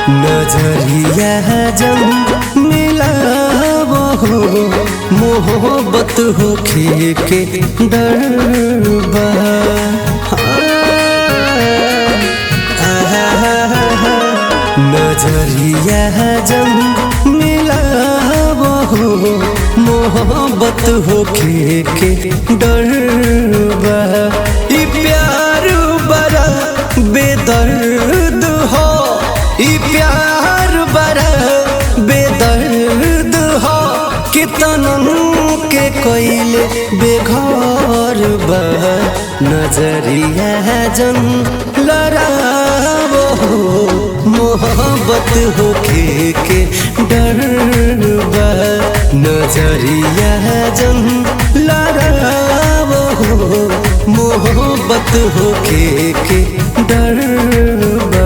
नजरिया जम मिलाव हो मोहब्बत होखे के डरबा नजरिया जम मिलाव हो मोहब्बत होखे के डरबा ई प्यार बड़ा बेदर्द हो ई प्यार बड़ा बेदर्द हो कितनन के कोइले बेघर बा नजरिया जन लड़ावो मोहब्बत होखे के डर बा नजरिया जन लड़ावो मोहब्बत होखे के डर बा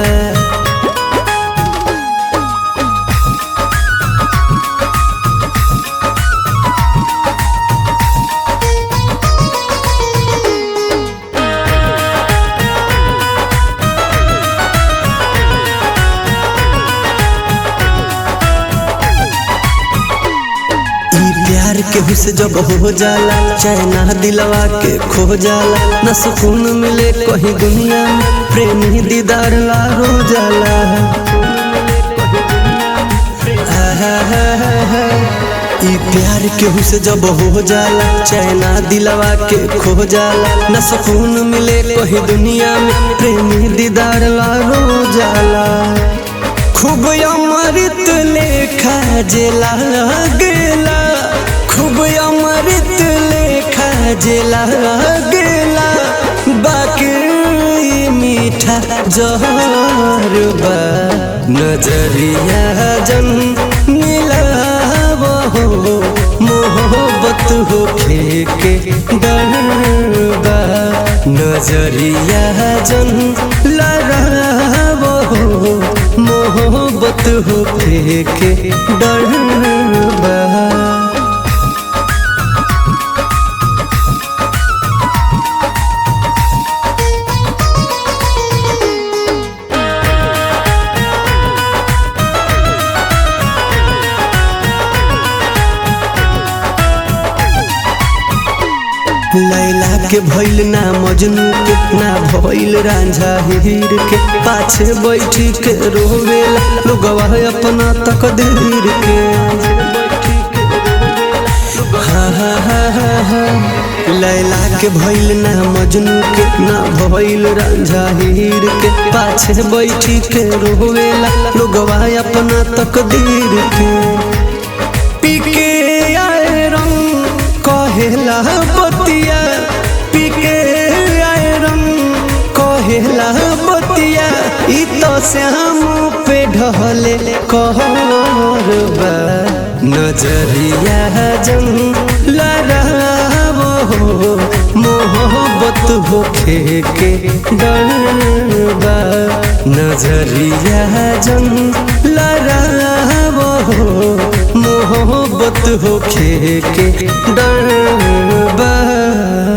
ई प्यार के हुस जब हो जाला चैना दिलवा के खो जाला न सुकून मिले कहीं दुनिया में प्रेमी दीदार ला रो जाला आहा, ई प्यार के हुस जब हो जाला चैना दिलवा के खो जाला न सुकून मिले कहीं दुनिया में प्रेमी दीदार ला रो जाला खूब अमृत लेखा जेला गेला खूब अमृत लेखा जेला गेला बाकी मीठा जहर बा नजरिया जन मिलाव हो मोहब्बत होखे के डर बा नजरिया जन लड़ाव हो मोहब्बत होखे के डर बा लैला के भइल ना मजनू के ना भइल रांझा हीर के पाछे बैठी के रोवेला लोगवा अपना तकदीर के हा हा हा हा हा लैला के भइल ना मजनू के ना भइल रांझा हीर के पाछे बैठी के रोवेला लोगवा अपना तकदीर के पीके आए रंग कहेला बतिया पीके आए रंग कहेला बतिया ई तो श्याम पे ढहले कहरबा नजरिया जन लड़ावो मोहब्बत होखे के डरबा नजरिया जन लड़ावो मोहब्बत होखे के डर बा